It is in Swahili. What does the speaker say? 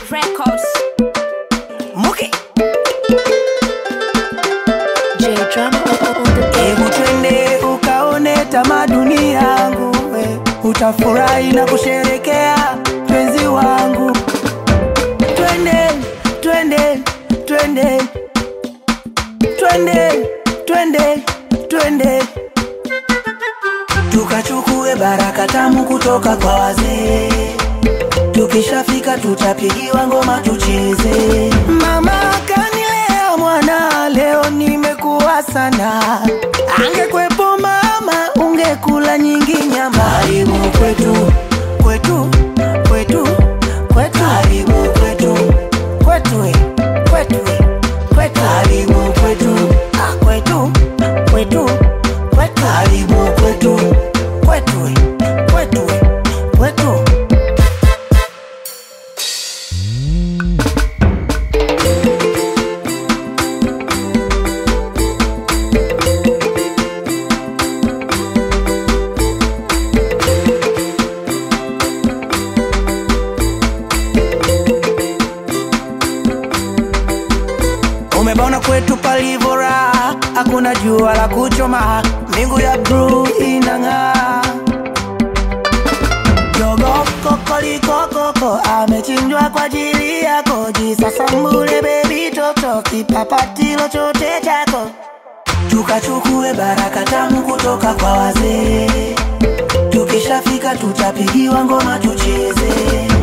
Records. Muki, J Drama on the beat. hebu twende ukaone tamaduni yangu, we. utafurahi na kusherekea penzi wangu. Twende, twende, twende, twende, twende, twende, tukachukue baraka tamu kutoka kwa wazee. Tukishafika tutapigiwa ngoma tucheze. Mama kanilea mwana, leo nimekuwa sana. Angekwepo mama, ungekula nyingi nyama. Karibu kwetu, kwetu, kwetu, kwetu. Karibu kwetu, kwetu, eh, kwetu, eh, kwetu. Karibu kwetu, ah, kwetu, kwetu, kwetu. Karibu kwetu, kwetu, eh, kwetu, eh, kwetu. Umebaona kwetu palivyo raha, hakuna jua la kuchoma, mbingu ya bluu inang'aa. Jogo kokolikokoko amechinjwa kwa ajili yako, jisasambule bebi toto, kipapatilo chote chako, tukachukue baraka tamu kutoka kwa wazee. Tukishafika tutapigiwa ngoma tucheze.